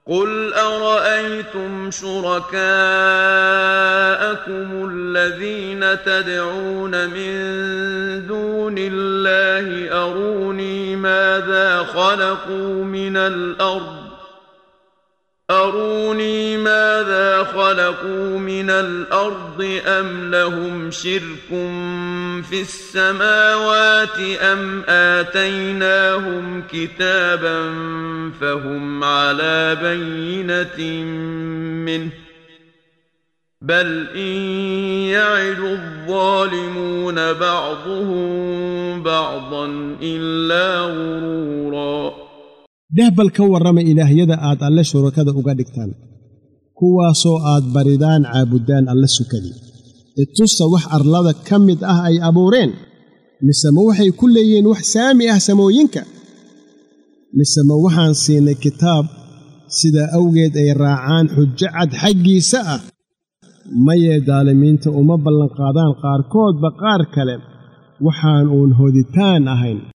قل أرأيتم شركاءكم الذين تدعون من دون الله أروني ماذا خلقوا من الأرض أروني ماذا خلقوا من الأرض أم لهم شرك في السماوات أم آتيناهم كتابا فهم على بينة منه بل إن يعد الظالمون بعضهم بعضا إلا غرورا dheh bal ka warrama ilaahyada aad alle shurakada uga dhigtaan kuwaasoo aad baridaan caabuddaan alle sukadii itusta wax arlada ka mid ah ay abuureen mise ma waxay ku leeyihiin wax saami ah samooyinka mise ma waxaan siinay kitaab sidaa awgeed ay raacaan xujo cad xaggiisa ah mayee daalimiinta uma ballanqaadaan qaarkoodba qaar kale waxaan uun hoditaan ahayn